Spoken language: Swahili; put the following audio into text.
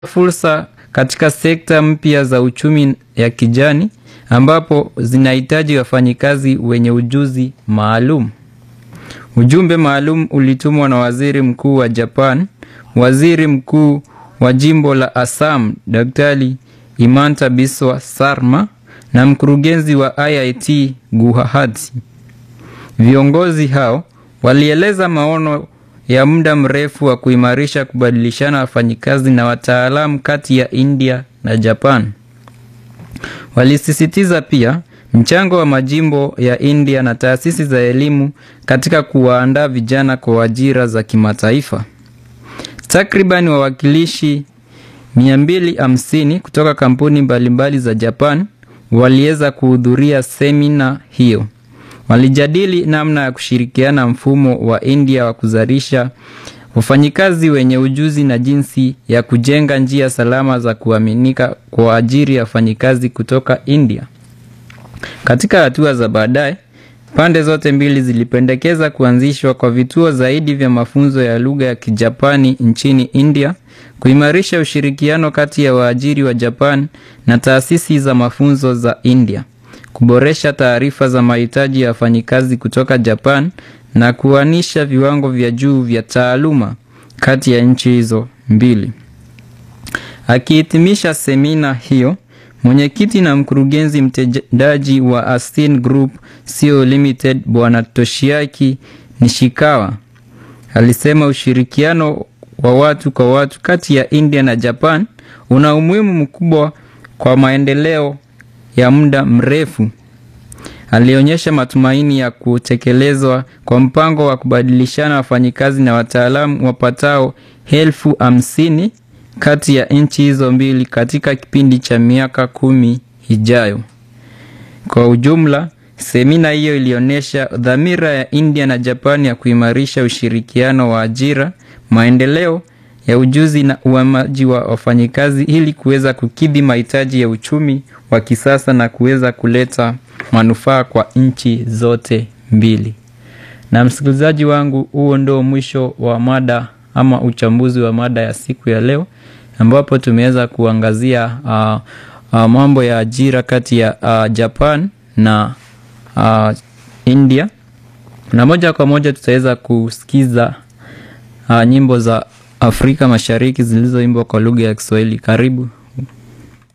fursa katika sekta mpya za uchumi ya kijani ambapo zinahitaji wafanyikazi wenye ujuzi maalum. Ujumbe maalum ulitumwa na Waziri Mkuu wa Japan, Waziri Mkuu wa Jimbo la Assam, Daktari Himanta Biswa Sarma na mkurugenzi wa IIT Guwahati. Viongozi hao walieleza maono ya muda mrefu wa kuimarisha kubadilishana wafanyikazi na wataalamu kati ya India na Japan. Walisisitiza pia mchango wa majimbo ya India na taasisi za elimu katika kuwaandaa vijana kwa ajira za kimataifa. Takriban wawakilishi 250 kutoka kampuni mbalimbali za Japan waliweza kuhudhuria semina hiyo. Walijadili namna ya kushirikiana mfumo wa India wa kuzalisha wafanyikazi wenye ujuzi na jinsi ya kujenga njia salama za kuaminika kwa ajili ya wafanyikazi kutoka India. Katika hatua za baadaye, pande zote mbili zilipendekeza kuanzishwa kwa vituo zaidi vya mafunzo ya lugha ya Kijapani nchini India, kuimarisha ushirikiano kati ya waajiri wa Japan na taasisi za mafunzo za India, kuboresha taarifa za mahitaji ya wafanyikazi kutoka Japan na kuanisha viwango vya juu vya taaluma kati ya nchi hizo mbili. Akihitimisha semina hiyo, mwenyekiti na mkurugenzi mtendaji wa Astin Group Co Limited Bwana Toshiaki Nishikawa alisema ushirikiano wa watu kwa watu kati ya India na Japan una umuhimu mkubwa kwa maendeleo ya muda mrefu. Alionyesha matumaini ya kutekelezwa kwa mpango wa kubadilishana wafanyikazi na wataalamu wapatao elfu hamsini kati ya nchi hizo mbili katika kipindi cha miaka kumi ijayo. Kwa ujumla, semina hiyo ilionyesha dhamira ya India na Japan ya kuimarisha ushirikiano wa ajira, maendeleo ya ujuzi na uhamaji wa wafanyikazi ili kuweza kukidhi mahitaji ya uchumi wa kisasa na kuweza kuleta manufaa kwa nchi zote mbili. Na msikilizaji wangu, huo ndio mwisho wa mada ama uchambuzi wa mada ya siku ya leo ambapo tumeweza kuangazia uh, uh, mambo ya ajira kati ya uh, Japan na uh, India, na moja kwa moja tutaweza kusikiza uh, nyimbo za Afrika Mashariki zilizoimbwa kwa lugha ya Kiswahili. Karibu.